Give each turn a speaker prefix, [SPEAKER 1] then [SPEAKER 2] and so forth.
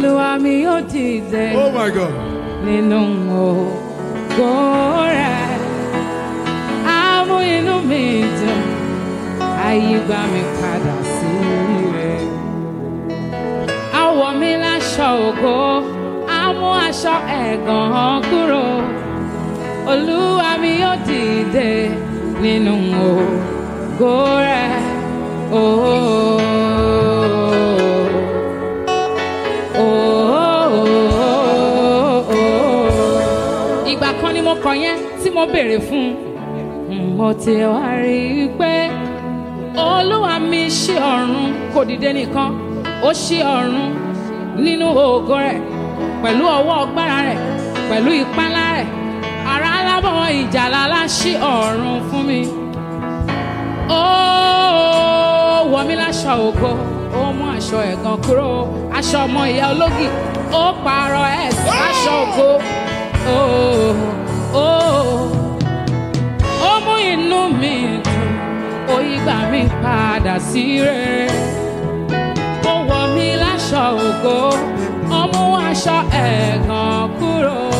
[SPEAKER 1] olúwa mi yóò dìde
[SPEAKER 2] Oh my God.
[SPEAKER 1] nínú ògo rẹ̀ á mú inú mi dùn àyígbá mi padà sí rẹ̀ á wọ̀ mí láṣọ ògo á mú aṣọ ẹ̀gàn kúrò olúwa mi yóò dìde nínú ògo rẹ̀ ooo. ìgbà kan ni mo kọ yẹn tí mo béèrè fún un mo ti wá rí i pé olúwa mi ṣí ọ̀run kò dìde nìkan ó ṣí ọ̀run nínú ògo rẹ̀ pẹ̀lú ọwọ́ ọgbára rẹ̀ pẹ̀lú ìpánlá rẹ̀ ara alábọ̀ ìjàlá láṣí ọ̀run fún mi ó wọ̀ mí láṣọ ògo ó mú aṣọ ẹ̀gàn kúrò aṣọ ọmọ ìyá ológì ó pààrọ̀ ẹ̀ sí aṣọ ògo ó ó ó mú inú mi dùn ó yígbà mi padà sí rere ó wọ̀ mí láṣọ ògo ó mú aṣọ ẹ̀gàn kúrò